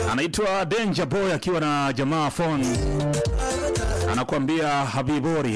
anaitwa Danger Boy akiwa na jamaa phone, anakuambia Habibori.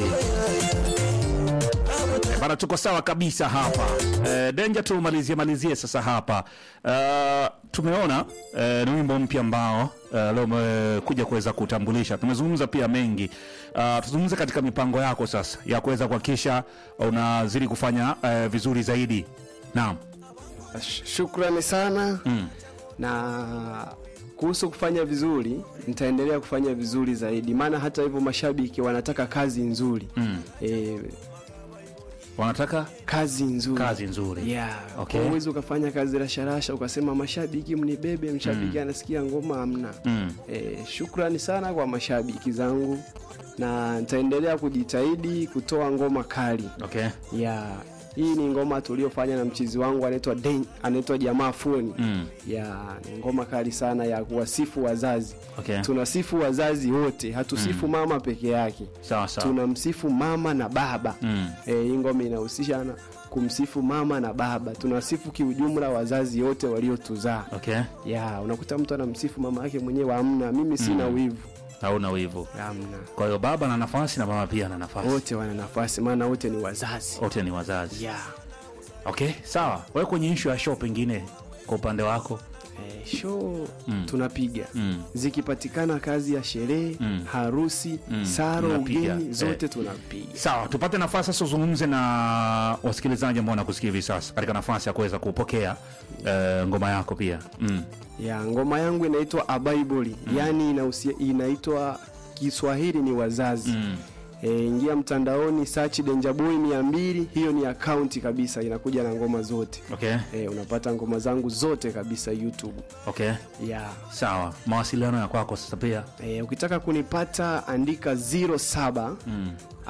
Eh, Bana, tuko sawa kabisa hapa eh, Danger, tumalizie malizie sasa hapa Eh, tumeona eh, ni wimbo mpya ambao eh, leo umekuja kuweza kutambulisha. Tumezungumza pia mengi uh, tuzungumze katika mipango yako sasa ya kuweza kuhakikisha unazidi kufanya eh, vizuri zaidi. Naam. Sh- Shukrani sana Mm. na kuhusu kufanya vizuri, nitaendelea kufanya vizuri zaidi, maana hata hivyo mashabiki wanataka kazi nzuri Mm. e, Wanataka kazi nzuri kazi nzuri. yeah. Okay. Kwa uwezi ukafanya kazi rasharasha ukasema mashabiki mnibebe, mshabiki anasikia ngoma amna. Mm. E, shukrani sana kwa mashabiki zangu na nitaendelea kujitahidi kutoa ngoma kali Okay. ya hii ni ngoma tuliofanya na mchizi wangu anaitwa Den- anaitwa jamaa Foni Mm. ya ni ngoma kali sana ya kuwasifu wazazi Okay. tunasifu wazazi wote hatusifu mama peke yake Sawa sawa. tunamsifu mama na baba Mm. Eh, hii ngoma inahusisha na kumsifu mama na baba tunasifu kiujumla wazazi wote waliotuzaa Okay. ya unakuta mtu anamsifu mama yake mwenyewe amna mimi sina wivu Hauna wivu. amna Kwa hiyo baba ana nafasi na mama pia ana nafasi. wote wana nafasi maana wote ni wazazi Wote ni wazazi. ya Okay, sawa. Wewe kwenye issue ya show pengine kwa upande wako? eh, show Mm. tunapiga Mm. zikipatikana kazi ya sherehe Mm. harusi Mm. saro Mnapiga. ugeni zote Eh. tunapiga Sawa, tupate nafasi sasa uzungumze na wasikilizaji ambao wanakusikia hivi sasa katika nafasi ya kuweza kupokea eh, ngoma yako pia. Mm. ya ngoma yangu inaitwa abaiboli mm. yaani inahusia- inaitwa kiswahili ni wazazi Mm. e, ingia mtandaoni search denjaboy mia mbili hiyo ni akaunti kabisa inakuja na ngoma zote Okay. e, unapata ngoma zangu zote kabisa youtube Okay. ya Sawa. Mawasiliano ya kwako sasa pia. e, ukitaka kunipata andika 07 Mm.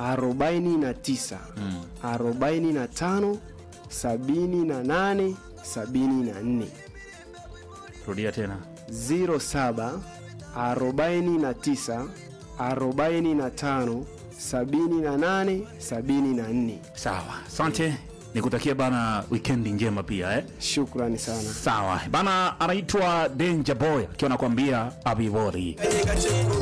49 Mm. 45 78 74 Rudia tena. 07 49 45 78 74 Sawa. Asante. Nikutakia bana weekend njema pia eh. shukrani sana Sawa. Bana anaitwa Danger Boy akiwa anakuambia Abivori.